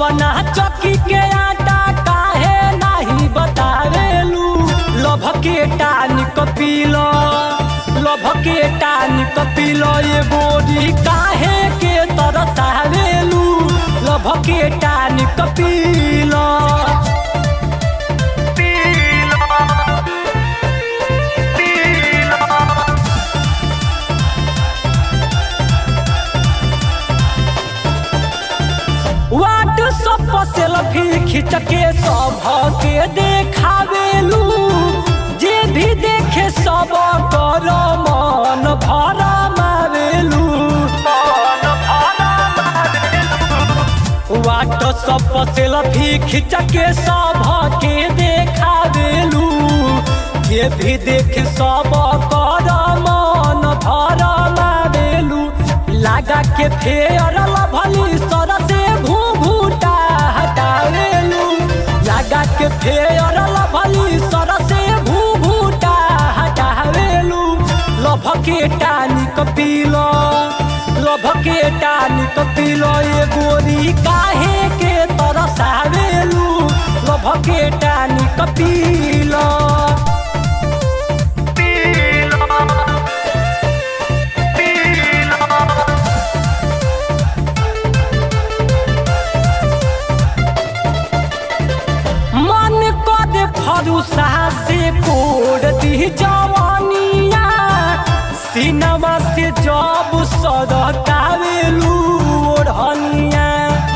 कवना चक्की के आटा काहे नाही बतावेलू लभ के टानिक पीलो लभ के टानिक पीलो ये गोरी काहे के तरसावेलू लभ के टानिक पीलो व्हाट्सअप पर सेल्फी खींच के सब के देखावेलू जे भी देखे सब कर मन भरा मारेलू व्हाट्सअप पर सेल्फी खींच के सब के देखावेलू जे भी देखे सब कर मन भरा मारेलू लगा के फेयर लभली सर से घूंघूटा हटावेलू लगा के फेयर लभली सर से घूंघूटा हटावेलू लभ के टानिक पीलो लभ के टानिक पीलो ये गोरी काहे के तरसावेलू लभ के टानिक पीलो मन कर फरुसा से कोड़ दी जवानिया सिनेमा से जब सदकावेलू ओढ़निया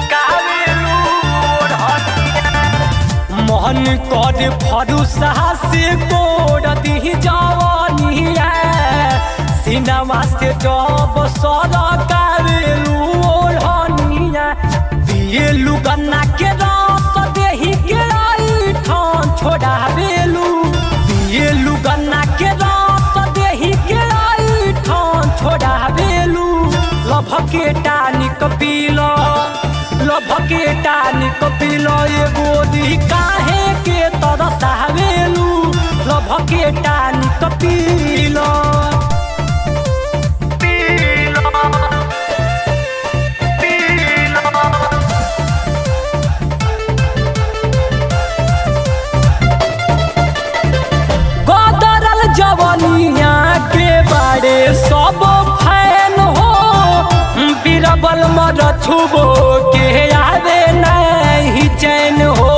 मन कर फरुसा से कोड़ दी जवानिया सिनेमा से जब सदकावेलू ओढ़निया पिएलू गन्ना के रस देही के आई ठान छोड़ावेलू पिएलू गन्ना के रस देही के आई ठान छोड़ावेलू लभ के टानिक पीलो लभ के टानिक पीलो ये गोदी काहे के तरसावेलू लभ के टानिक पीलो गदरल जवनिया के बारे सब फैन हो बीरबल मर छुबो के आवे नहीं चैन हो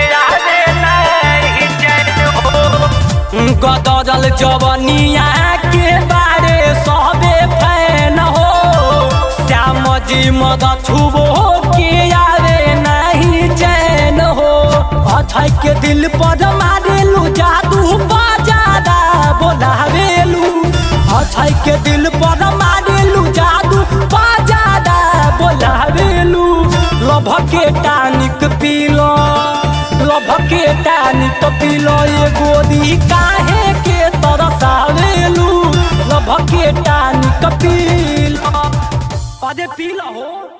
गदरल जवनिया के बारे सबे फैन हो श्याम जी मद छुबो के आवे नहीं चैन हो अछै के दिल पर मारेलू जादू बाजादा बोलावेलू अछै के दिल पर मारेलू जादू बाजादा बोलावेलू लभ के टानिक पीलो लभ के टानिक पीलो ये गोदी काहे के तरसावेलू लभ के टानिक पीलो अरे पीलो हो